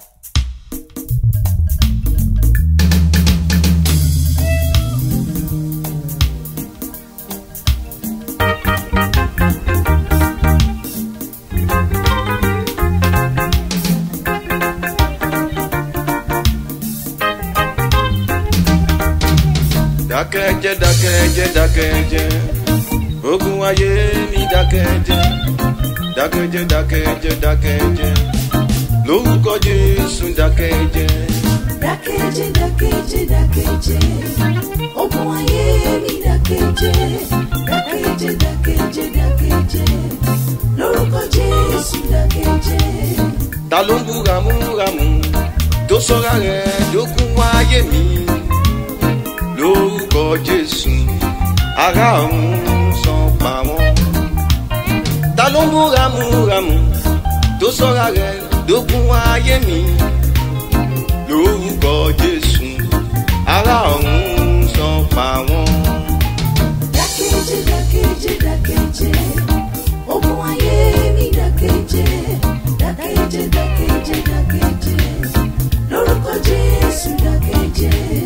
dákẹ́jẹ́ dákẹ́jẹ́ dákẹ́jẹ́ ogun ayé mi dákẹ́jẹ́ dákẹ́jẹ́ dákẹ́jẹ́ dákẹ́jẹ́ lórúkọ jésù dákẹ́jẹ́. dákẹ́jẹ́ dákẹ́jẹ́ dákẹ́jẹ́ ogun ayé mi dákẹ́jẹ́ dákẹ́jẹ́ dákẹ́jẹ́ dákẹ́jẹ́ lórúkọ jésù dákẹ́jẹ́. ta ló ń bú ramúramù tó sọ́ra rẹ̀ dókun ayé mi lórúkọ jésù ara ọ̀run san pa wọ́n. ta ló ń bú ramúramù tó sọ́ra rẹ̀ dókun ayé mi lórúkọ jésù ara ọ̀run san pa wọ́n. dákẹ́jẹ́ dákẹ́jẹ́ dákẹ́jẹ́ ogun ayé mi dákẹ́jẹ́ dákẹ́jẹ́ dákẹ́jẹ́ dákẹ́jẹ́ lórúkọ jésù dákẹ́jẹ́.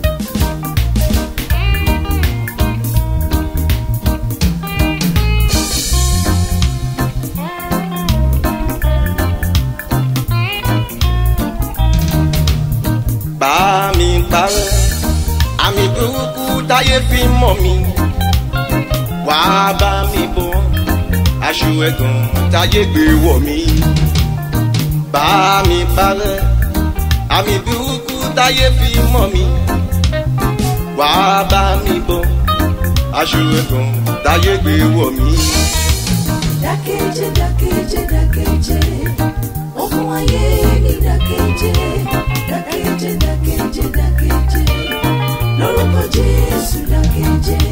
bá mi parẹ́ àmì burúkú táyé fi mọ̀ mi wá bá mi bọ́ aṣọ ẹ̀gàn táyé gbé wọ̀ mi bá mi parẹ́ àmì burúkú táyé fi mọ̀ mi wá bá mi bọ́ aṣọ ẹ̀gàn táyé gbé wọ̀ mi. dákẹ́jẹ́ dákẹ́jẹ́ dákẹ́jẹ́ ogun ayé mi dákẹ́jẹ́ dákẹ́jẹ́ dákẹ́jẹ́ dákẹ́jẹ́ lórúkọ jésù dákẹ́jẹ́.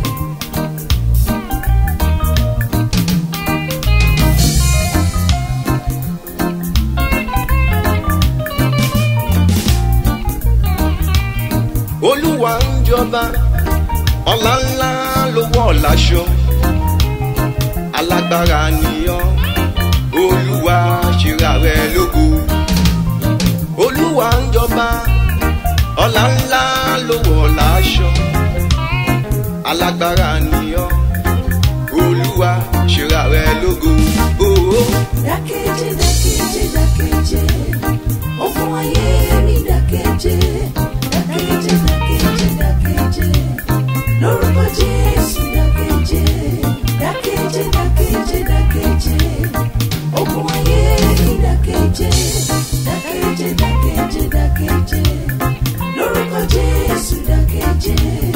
olúwa ń jọba ọlá ńlá ló wọ̀ láṣọ alágbára nìyàn olúwa ṣera rẹ lógo olúwa ń jọba ọlá ńlá ló wọ̀ láṣọ alágbára nìyàn olúwa ṣera rẹ lógo. Oh, oh. dákẹ́jẹ́ dákẹ́jẹ́ dákẹ́jẹ́ ogun ayé mi dákẹ́jẹ́ dákẹ́jẹ́ dákẹ́jẹ́ dákẹ́jẹ́ lórúkọ jésù dákẹ́jẹ́ dákẹ́jẹ́ dákẹ́jẹ́ dákẹ́jẹ́ ogun ayé mi dákẹ́jẹ́ dákẹ́jẹ́ dákẹ́jẹ́ dákẹ́jẹ́ lórúkọ jésù dákẹ́jẹ́.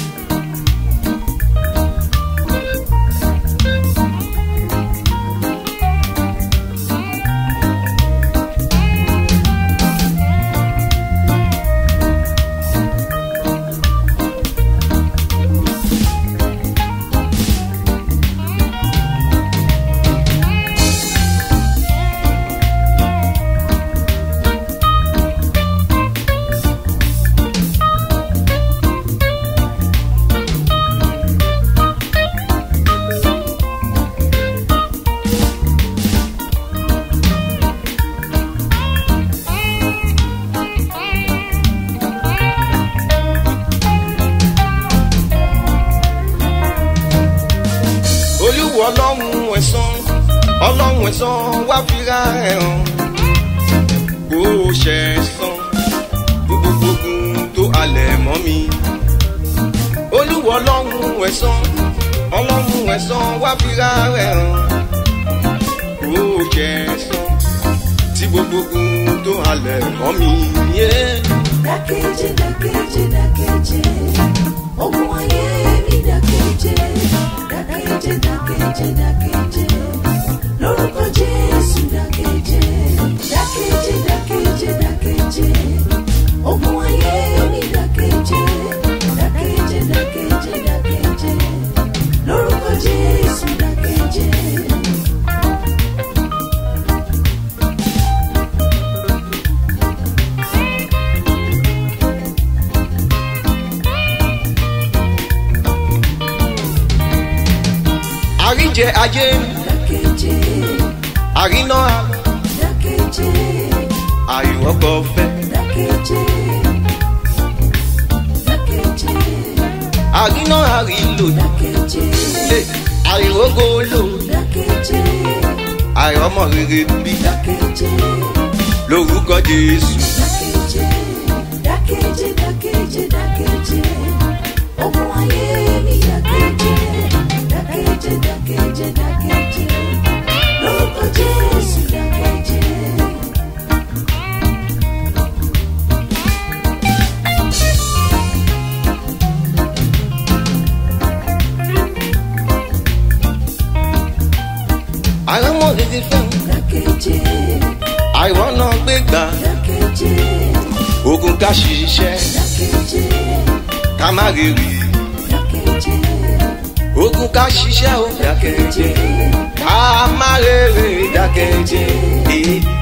olúwa ọlọ́run ẹ̀sán ọlọ́run ẹ̀sán wá fira ẹ̀ hàn kó o ṣe san gbogbo ogun tó halẹ̀ mọ́ mi. olúwa ọlọ́run ẹ̀sán ọlọ́run ẹ̀sán wá fira ẹ̀ hàn kó o ṣe san tí gbogbo ogun tó halẹ̀ mọ́ mi. Yeah. dákẹ́jẹ́ dákẹ́jẹ́ dákẹ́jẹ́ ogun ayé mi dákẹ́jẹ́ dákẹ́jẹ́ dákẹ́jẹ́ dákẹ́jẹ́ lórúkọ jésù dákẹ́jẹ́ dákẹ́jẹ́ dákẹ́jẹ́ dákẹ́jẹ́ ogun ayé mi dákẹ́jẹ́ dákẹ́jẹ́ dákẹ́jẹ́ dákẹ́jẹ́ lórúkọ jésù dákẹ́jẹ́. àríjẹ ayé dákẹ́jẹ́ àríná dákẹ́jẹ́ àìrọ́kọ fẹ́ dákẹ́jẹ́ dákẹ́jẹ́ àríná àrílò dákẹ́jẹ́ lé àìrógó lò dákẹ́jẹ́ àìrọ́mọ rere bí dákẹ́jẹ́ lórúkọ jésù dákẹ́jẹ́ dákẹ́jẹ́ dákẹ́jẹ́ dákẹ́jẹ́ ogun ayé mi dákẹ́jẹ́ dákẹ́jẹ́ dákẹ́jẹ́ dákẹ́jẹ́ lórúkọ jésù dákẹ́jẹ́. àìrọ́mọ rere fẹ́ dákẹ́jẹ́ àìrọ́nà gbégbá dákẹ́jẹ́ ogun ká ṣiṣẹ́ dákẹ́jẹ́ ká má rere dákẹ́jẹ́ ogun ká ṣiṣẹ́ ó dákẹ́jẹ́ ká má rere dákẹ́jẹ́.